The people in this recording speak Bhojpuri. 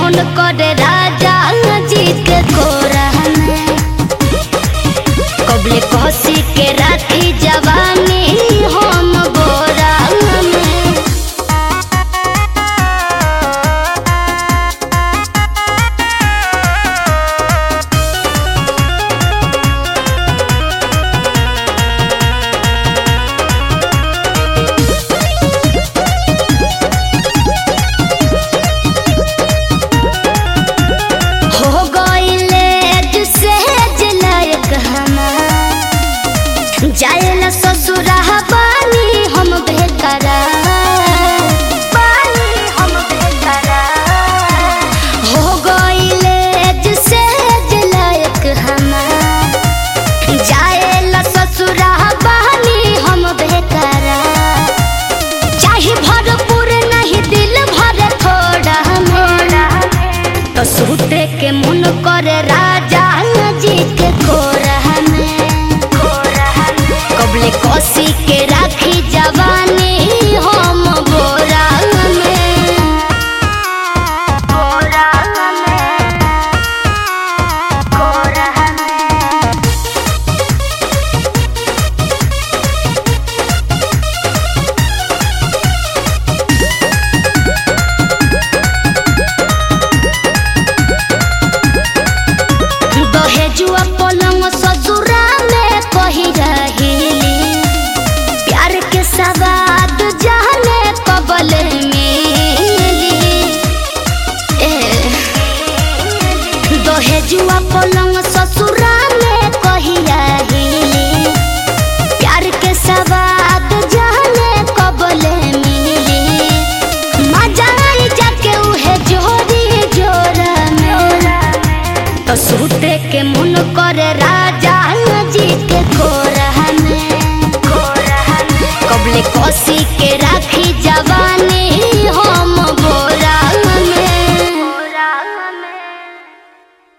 मन करे राजा जी के कोरा में कबले कसी के राखी जवानी हम बोरा में हो गईले जुसेज लायक हमार जाएला ससुरा बानी हम बेकरा बानी हम बेकरा हो गईले जुसेज लायक हमार जाएला ससुरा बानी हम बेकरा चाहे भरपूर नहीं दिल भर थोड़ा मोड़ा तो सूते के मन करे राजा जी के कोरा में कबले कसी के राखी जवानी हम बोरा में बोरा में कोरा में दहेजुआ पलंग ससुरा में कही रही प्यार के सवाद जाने कबल मिली ए, दहेजुआ पलंग ससुरा में कही रही प्यार के सवाद जाने कबल मिली मजा आई जाके उहे जोरी जोरा में तो सूते के मन करे राजा जी के कोरा में कबले कसी